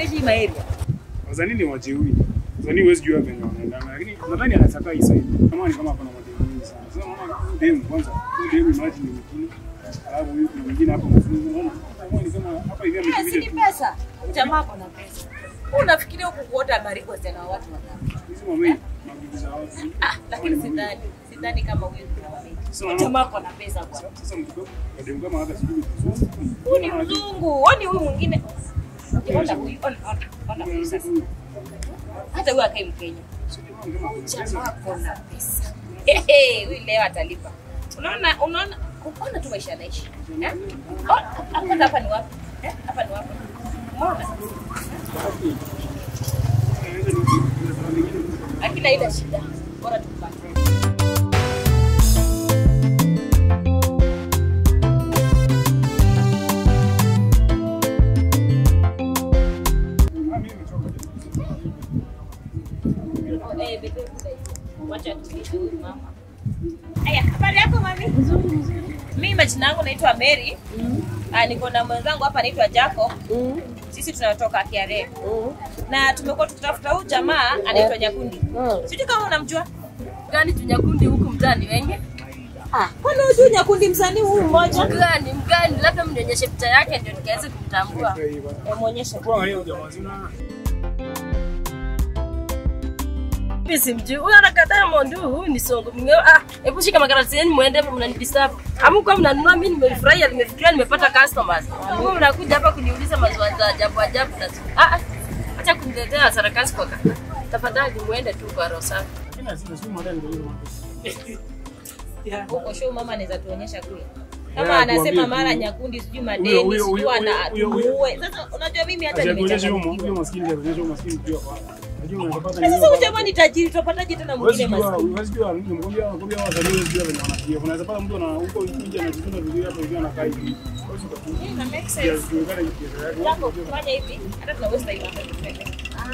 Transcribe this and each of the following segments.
anaishi maeria. Wazani ni wajeuri. Wazani huwezi jua venye wanaendana, lakini nadhani anataka hii side. Kama ni kama hapa na majeuri mingi sana. Sasa unaona huyu demu kwanza, huyu demu imagine ni mwingine. Alafu huyu kuna mwingine hapa mzungu. Unaona? Kama ni kama hapa hivi Eh, si ni amekibidi. pesa. Jamaa ako na pesa. Unafikiria huku kuota maribu wasichana wa watu wangapi? Hizi mami mabibi za watu. Ah, lakini sidhani. Sidhani kama huyu kuna wameki. Sasa unaona? Jamaa ako na pesa bwana. Sasa mtoto wa demu kama hata sijui ni mzungu. Huyu ni mzungu. Oni huyu mwingine. Ona huyu, ona, ona, ona huyu sasa. Hata huyu akai Mkenya. Jamaa ako na pesa. Hehe, huyu leo atalipa. Unaona, unaona, unaona tu maisha anaishi. Eh? Oh, Hapa hapa ni wapi? Eh? Hapa ni wapi? Umeona? Lakini haina shida. Bora tupate. Eh, bebe, wacha tulize huyu mama. Aya, habari yako mami? Nzuri nzuri. Mimi majina yangu naitwa Mary. Ah, niko na mwenzangu hapa anaitwa Jacob. Sisi tunatoka Kiare. Na tumekuwa tukitafuta huyu jamaa anaitwa Nyakundi. Sijui kama unamjua. gani tunyakundi huku mtaani wengi Ah, kwani hujui Nyakundi msanii huyu mmoja? mgani mgani labda mnionyeshe picha yake ndio nikaweze kumtambua Eh, Muonyeshe. mimi simjui huyu anakaa Diamond huyu ni songo mngeo ah hebu shika makaratasi yenu muende mnanidisturb amkuwa mnanunua mimi nimefurahia nimefikiria nimepata customers huyu mnakuja hapa kuniuliza maswali za ajabu ajabu na ah ah acha kuniletea sarakasi kwa kaka tafadhali muende tu kwa roho safi Huko show mama anaweza tuonyesha kule. Yeah, Kama anasema tuambie. mara Nyakundi sijui Huyo- madeni huyo- sijui huyo- ana huyo- huyo- tumuue. Sasa unajua mimi hata nimechanganyikiwa. Na sasa huyu jamaa ni tajiri tutapataje tena mwingine maskini? Eh, na make sense. Jacob, fanya hivi hata tunaweza time hapa tuende.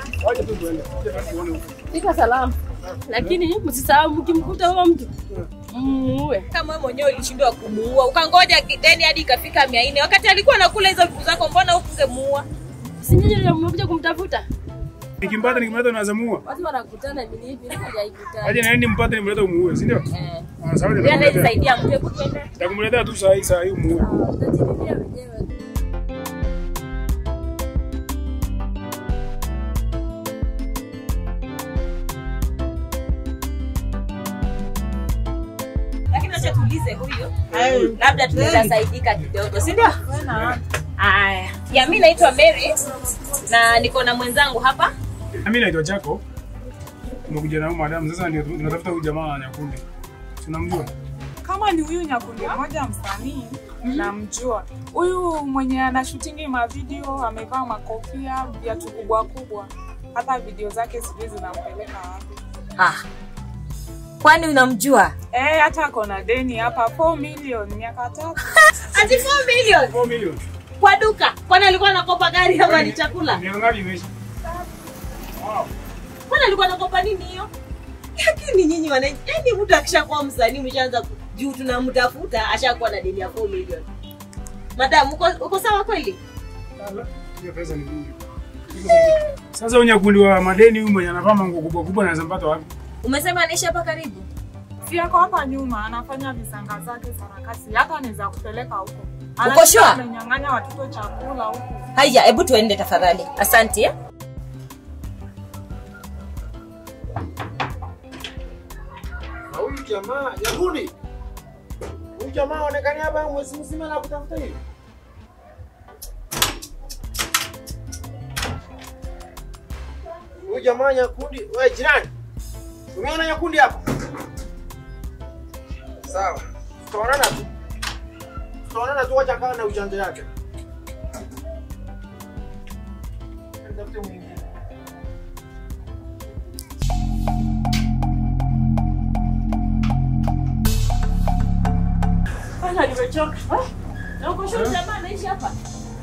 fika salama lakini msisahau mkimkuta huyo mtu muue kama wewe mwenyewe ulishindwa kumuua ukangoja deni hadi ikafika mia nne wakati alikuwa anakula hizo vitu zako mbona hukungemuua si nyinyi ndio mmekuja kumtafuta Nikimpata nikimpata naweza muua. watu wanakutana hivi hivi na hajaikutana Aje naende mpate nimlete umuue, si ndio? eh. Ah, sawa Yeye nitakumletea. anajisaidia mtu hebu twende Nitakumletea tu saa hii saa hii umuue. Utajiridhia wenyewe lakini acha tuulize huyu labda tunaweza saidika kidogo si ndio aya ya mi naitwa mary na niko na mwenzangu hapa Mimi naitwa Jacob. Tumekuja na huyu madam sasa ndio tunatafuta huyu jamaa wa Nyakundi. Tunamjua? kama ni huyu nyakundi mmoja msanii namjua huyu mwenye anashutingi mavideo amevaa makofia viatu kubwa kubwa hata video zake sijui zinampeleka wapi ah. kwani unamjua Eh, hata ako na deni hapa 4 million miaka tatu ati 4 million 4 million. kwa duka kwani alikuwa anakopa gari ama ni chakula Miaka ngapi imeisha? Wow. kwani alikuwa anakopa nini hiyo lakini nyinyi wananchi yani mtu akishakuwa msanii mshaanza ku- juu tunamtafuta ashakuwa na deni ya 4 million madam uko, uko sawa kweli Ala, Hiyo pesa ni nyingi. Sasa huyu Nyakundi wa madeni huyu mwenye anavaa manguo kubwa kubwa anaweza mpata wapi? umesema anaishi hapa karibu si ako hapa nyuma anafanya visanga zake sarakasi hata anaweza kupeleka huko Uko sure? amenyang'anya watoto chakula huko haya hebu tuende tafadhali asante eh? Na huyu jamaa Nyakundi, huyu jamaa aonekani hapa mwezi mzima na kutafuta hivi. Huyu jamaa Nyakundi, wewe jirani, umeona Nyakundi hapa? Sawa, tutaonana tu, tutaonana tu, wacha kaa na ujanja yake. Nitafute mwingine. Bana nimechoka. Eh? Na uko shule jamaa anaishi hapa?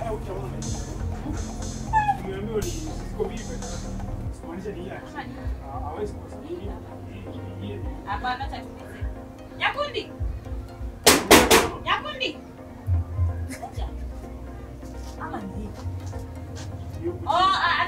Nimeambiwa ni ziko bibi. Simaanisha ni yeye. Ah, hawezi kwa sababu hii- hii- hii- Hapana acha tuulize. Nyakundi. Nyakundi. Acha. Ama ni hivi. hiyo- Oh, a-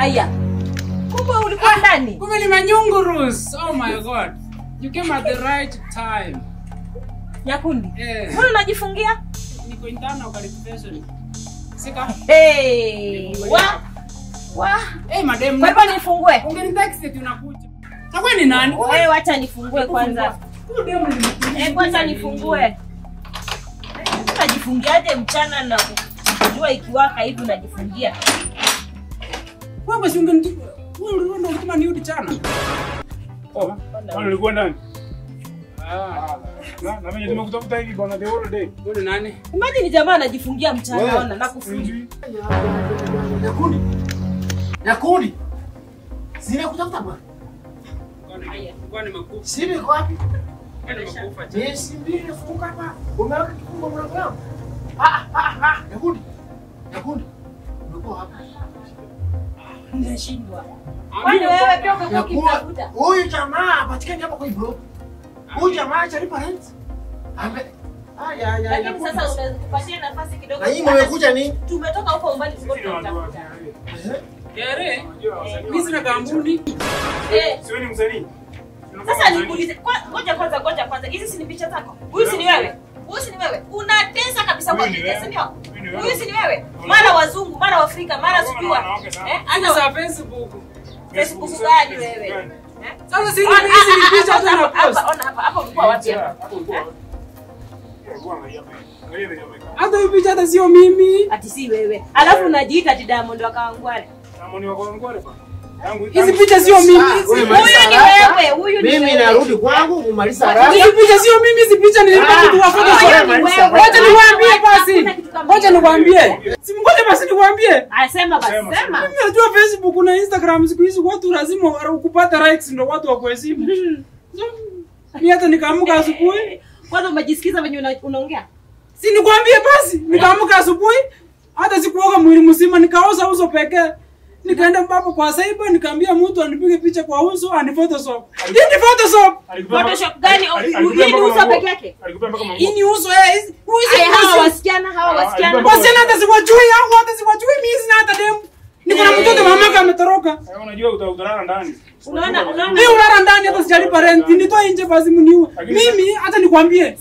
Aya. Kumbe ulikuwa ndani. Kumbe ni manyungurus. Oh my god. You came at the right time. Nyakundi. Eh. Mbona unajifungia? Niko internal qualification. Sika. Hey. Wa. Wa. Eh, madam. Kwa hivyo nifungue. Ungenitext eti unakuja. Na wewe ni nani? Wewe wacha nifungue kwanza. Eh, kwanza nifungue. Unajifungiaje mchana na jua ikiwaka hivi unajifungia? Wewe basi ungenitu. Wewe ulikuwa ndio ulituma niudi chana. Oh, kwani ulikuwa ndani? Ah. Na na mimi nimekutafuta hivi bwana the whole day. Wewe ni nani? Imagine jamaa anajifungia mchana Wewe. ona na kufungia. Sijui. Nyakundi. Nyakundi. Sina kutafuta bwana. Kwa nimekufa. Simu iko wapi? Kwa nimekufa. Miezi mbili nafunga hapa. Umeweka kifungo mlango wangu. Ah ah ah ah. Nyakundi. Nyakundi. Umekuwa hapa. Nashindwa. Kwani wewe pia umekuwa Nyakundi. ukimtafuta? Huyu jamaa hapatikani hapa kwa hii bro. Huyu jamaa hajalipa rent. Ame Aya aya Lakini Nyakundi. sasa unapatia nafasi kidogo. Na hii mmekuja nini? Tumetoka huko umbali Sisi tulikuwa ni watu wa tunatafuta. Eh? Kere. Unajua wasanii Mimi sina kampuni. Eh, Sio ni msanii. Sasa nikuulize, kwa- ngoja kwanza, ngoja kwanza. Hizi si ni picha zako? Huyu si ni wewe? Huyu si ni wewe? Unatesa kabisa kwa Huyu ni picha, wewe. si ndio? Huyu ni wewe. Huyu si ni wewe? Mara wazungu, mara Waafrika, mara Wanaume na sijua. wanawake sana. Eh, Ana hata za Facebook. Facebook gani wewe? Eh? Sasa si Ona, hizi ni ah, ah, picha ah, tu hapa, na post. hapa, ona hapa, hapa ulikuwa wapi hapa? Hata hii picha hata sio mimi. Ati si wewe. Alafu unajiita ati Diamond wa Kawangware. Hizi picha sio mimi. Ah, Hizi- wewe Huyu ni haraka. wewe, huyu ni Mimi wewe. narudi kwangu kumaliza haraka. Hizi picha sio mimi, hizi picha nilikuwa Ah, mtu wa ah, Photoshop. wewe Marisa, Ngoja niwaambie basi. Hakuna kitu kama Ngoja hiyo. niwaambie. Si ngoja basi niwaambie. Ah, sema basi, Sema, sema. Mimi najua Facebook na Instagram siku hizi watu lazima wa- kupata likes ndio watu wa kuheshimu. So, Mimi hata nikaamka asubuhi, Kwanza umejisikiza venye una- unaongea? si nikwambie basi, nikaamka asubuhi hata sikuoga mwili mzima, nikaoza uso pekee. Nikaenda mpaka kwa cyber nikaambia mtu anipige picha kwa uso ani photoshop. Hii ni photoshop. Photoshop gani? Hii ni uso peke yake? Hii ni uso eh, hizi- hizi Aya, hawa uso. wasichana, hawa Ah, wasichana. alikuwa- Wasichana hata siwajui au hata siwajui mimi sina hata demu. Niko na mtoto mamake ametoroka. unajua uta- utalala ndani Unaona, unaona? Mimi ulala ndani hata sijalipa rent. Nitoe nje basi mniue. Lakini- Mimi hata nikwambie.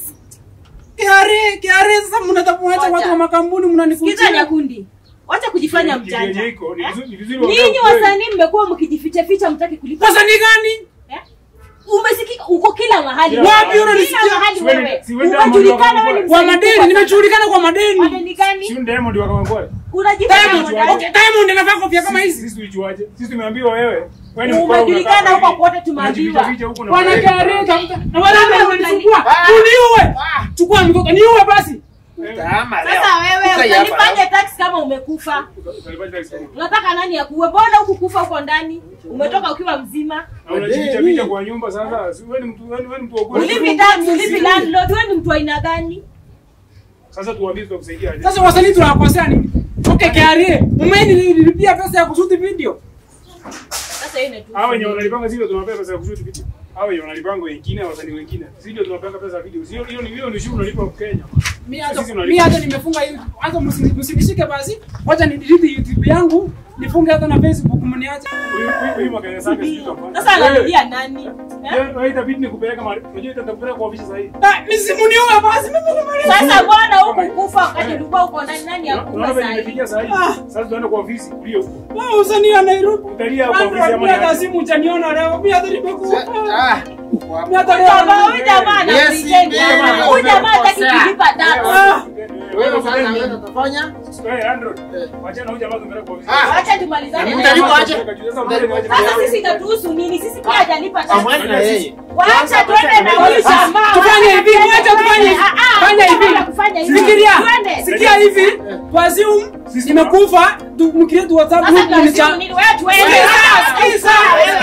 Kiare, kiare sasa mnatapuacha Ngoja. watu wa makambuni Sikiza mnanikuja. Nyakundi. Wacha kujifanya Ni- ni- mjanja. ni- iko, ni Eh? vizuri- ni vizuri Nyinyi waongee ukweli. wasanii mmekuwa mkijificha ficha mtaki kulipa. Sasa ni gani? Eh? Umesikika uko kila mahali. Wapi Kila unanisikia? mahali Siwe- wewe. siwe Diamond Umejulikana wa wewe ni Kwa msanii madeni, mkubwa sana. nimejulikana kwa madeni. Madeni gani? Si Diamond wa Kawangware. Unajifanya Diamond, mwanadamu. okay, Diamond anavaa kofia kama hizi. Sisi tulijuaje? Sisi tumeambiwa wewe. Wewe ni mkora, Umejulikana unakaa huko hivi. kote tumeambiwa. Unajificha huko na Bwana wewe. kiare tafuta. Na wale Wewe wananisumbua. Ah. Uniue. Chukua mtoto, niue basi. Tama leo. Sasa wewe Ukai hapa, utanifanya tax kama umekufa. Utalipaje tax kama? Unataka nani akuue? Mbona huku kufa huko ndani? Umetoka ukiwa mzima. Na unajificha ficha kwa nyumba sasa. Si wewe ni mtu wewe ni- wewe ni mtu wa kweli. Ulipi tax, ulipi landlord, wewe ni mtu wa aina gani? Sasa tuambie tutakusaidia aje. Sasa wasanii tunawakosea nini? Okay, kiare. Umenilipia pesa ya kushuti video. Sasa hiyo ni tu. Hao wenye wanalipanga sisi ndio tunawapea pesa ya kushoot video. Hao wenye wanalipanga wengine wasanii wengine. Sisi ndio tunawapanga pesa ya video. Sio hiyo ni hiyo ni shughuli unalipa kwa Kenya. Mimi hata Sisi tunalipa. mimi hata nimefunga hiyo. Hata msi- msinishike basi. Wacha ni delete YouTube yangu. Nifunge hata na Facebook mniache. Huyu huyu- huyu makelele zake sisi tutafanya. Sasa analilia nani? Eh? Wewe wewe itabidi nikupeleka mahali. Unajua itakupeleka kwa ofisi sahihi. Ah, mimi simuniue basi. Mimi nimaliza. Sasa mbona huku kufa wakati ulikuwa uko ndani nani akufa Unaona vile sasa? nimefikia sahihi. Ah. Sasa tunaenda kwa ofisi ulio huko. Wewe usanii ya Nairobi. Utalia kwa ofisi ya Mimi hata mwana. simu utaniona leo. Mimi hata nimekufa. Ah, uko hapa. Mimi hata Jamaa, leo. huyu jamaa Yes, anapretend. yes, Huyu jamaa hataki yes. kulipa tax. Ah, Wewe sasa wewe utafanya? Wewe Android. Wacha na huyu jamaa tumpeleke kwa ofisi. Ah. Acha tumalizane Mimi naye. nitalipa aje? Sasa sisi itatuhusu nini? Sisi pia hajalipa tax. Amwani na yeye. Wacha tuende na huyu jamaa. Tufanye hivi, wacha tufanye hivi. Ah, ah, Fanya hivi. hakuna kufanya hivi. Fikiria. Twende. Sikia hivi. Kwa Zoom nimekufa. Tu mkreate WhatsApp Sasa group ni cha. tunasimu nini? Wewe tuende. Sikiza, sikiza.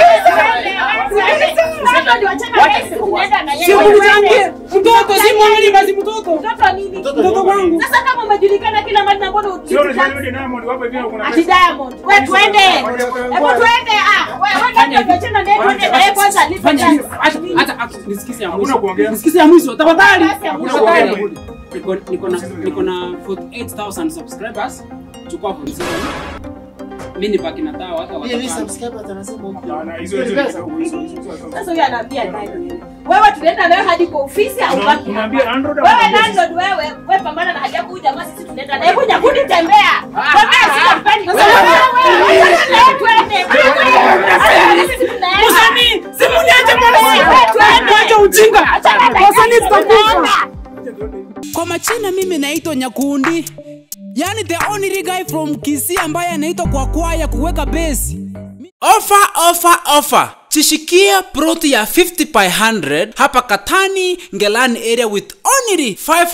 Si mnichangie. Mtoto si mwali basi mtoto. Mtoto nini? Mtoto wangu. Sasa kama umejulikana kila mahali na mbona Sio ulipi unajua tax? yule Diamond hapa hivi kuna Ati pesa. Diamond. Wewe twende. Hebu twende. Ah, wewe wewe ndio unachana naye twende na yeye kwanza alipe Fanya hivi. tax. Acha acha acha nisikize ya Hakuna mwisho. kuongea. Nisikize ya mwisho. Tafadhali. Hakuna Tafadhali. kuongea. Niko niko na niko na 48000 subscribers. Chukua 47. mimi ni pakina tao hata Hii ni watapanda. subscriber anasema huko. Hapana, hizo hizo Pesa. kidogo, hizo hizo hizo. Sasa huyu anaambia nani? Wewe tunaenda nawe hadi kwa ofisi au Una- wapi? unaambia landlord au Wewe unaambia landlord wewe, wewe pambana na haja kuja jamaa sisi tunaenda naye kuja kuni tembea. Tembea sitampendi. Wewe wewe wewe twende. Sisi tunaenda. Msanii, simu niache Wewe, twende. Acha ujinga. Wasanii tutakufa. Acha tuende. Kwa majina mimi naitwa Nyakundi, yani the only guy from Kisii ambaye anaitwa kwa kwaya kuweka besi. Ofa, ofa, ofa! Chishikia ploti ya 50 by 100 hapa Katani, Ngelani area with only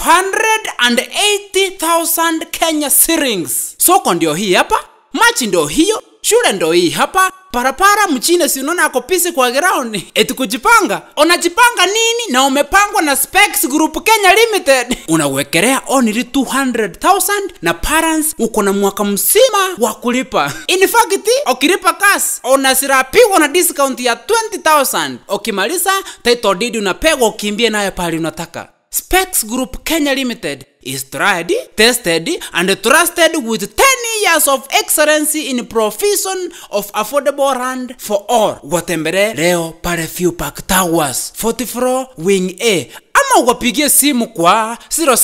580,000 Kenya shillings. Soko ndio hii hapa, machi ndio hiyo, shule ndio hii hapa, parapara mchine si unaona ako pisi kwa ground eti kujipanga unajipanga nini na umepangwa na specs group kenya limited unawekelea only 200000 na parents uko na mwaka mzima wa kulipa in fact ukilipa cash unasirapigwa na discount ya 20000 ukimaliza title deed unapegwa ukimbie nayo pale unataka Specs Group Kenya Limited is tried, tested, and trusted with 10 years of excellency in provision of affordable land for all. Watembere leo pale Few Park Towers, 40 floor, wing A. Ama uwapigie simu kwa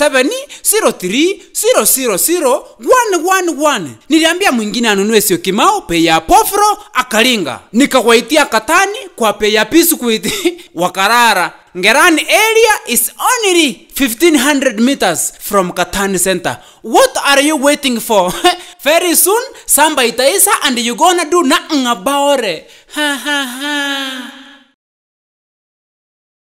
0703000111. Niliambia mwingine anunue sio kimao bei ya pofro akalinga, nikawaitia katani kwa bei ya biscuit wakarara. Ngerani area is only 1500 meters from Katani Center. What are you waiting for? Very soon, samba itaisa and you gonna do nothing about it. Ha ha ha.